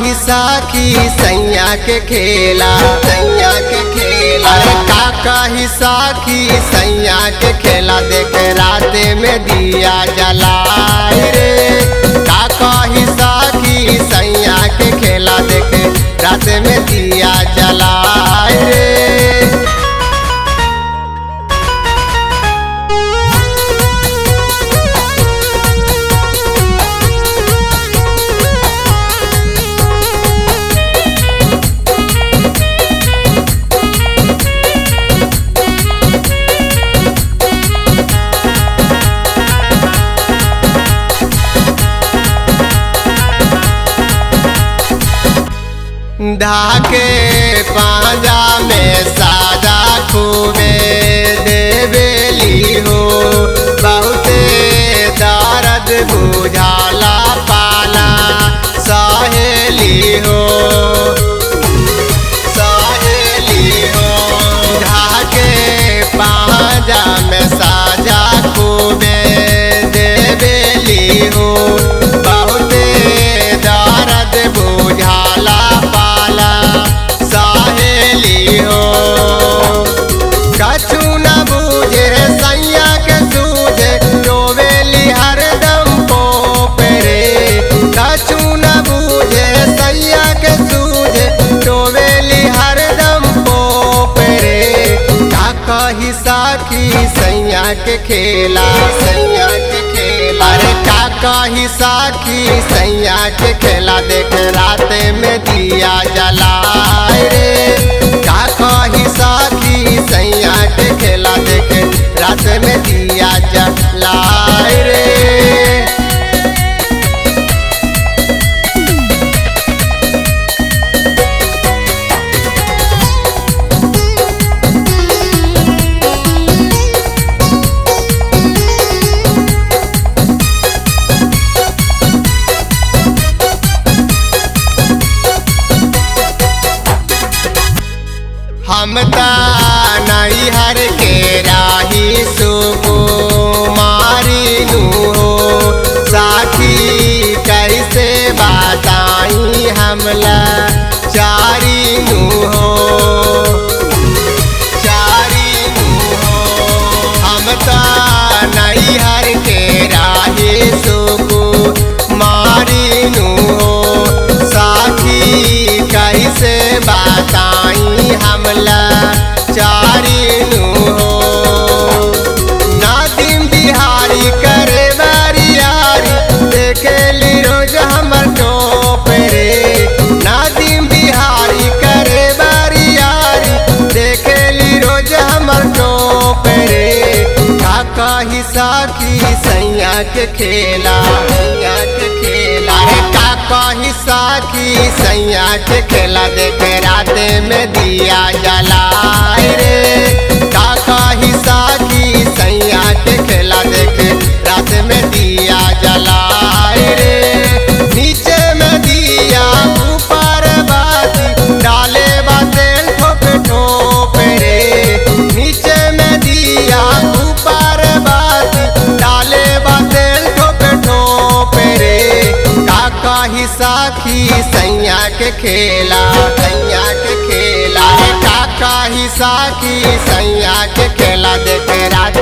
ही साखी सैया के खेला सैया के खेला अरे काका ही साखी सैया के खेला देख राते में दिया जलाए रे काका ही साखी सैया के खेला देख राते में दिया जलाए रे धाके पांजा में साजा खूबे देवेली हो बहुते दर्द बुझाला पाला सहेली हो सहेली हो धाके पांजा में साजा खूबे देवेली हो बहुते दर्द बुझाला पाला सहेली हो कछु न बूझे सैया के सूझे डोबेली हरदम पोपरे कछु न बूझे सैया के सूझे डोबेली हरदम पोपरे का कही साखी सैया के खेला सैया के खेला अरे का कही साखी सैया के खेला देख राते में दिया जलाए रे का कही साखी सैया के खेला देख रात में दिया जलाए रे हम नहीं हर के राही सुको मारी हो साखी कैसे बताई हमला चारी नु हो चारी नु हो हम नहीं हर के राही सुको मारी नु हो साखी कैसे बताई हमला चारी नु हो नादिम बिहारी करे बारियारी देखेली रोज हमर टोप रे नादिम बिहारी करे बारियारी देखेली रोज हमर टोप रे काका ही साखी सैया के खेला सैया के खेला रे काका ही साखी सैया के खेला देख राते में दिया जलाए रे काका ही साखी सैया के खेला देख रात में दिया जलाए रे नीचे में दिया ऊपर बाती डाले बाते ठोप ठोप रे नीचे में दिया ऊपर बाती डाले बाते ठोप ठोप रे काका ही साखी सैया के खेला सैया के खेला रे काका ही साखी सैया के खेला देख रात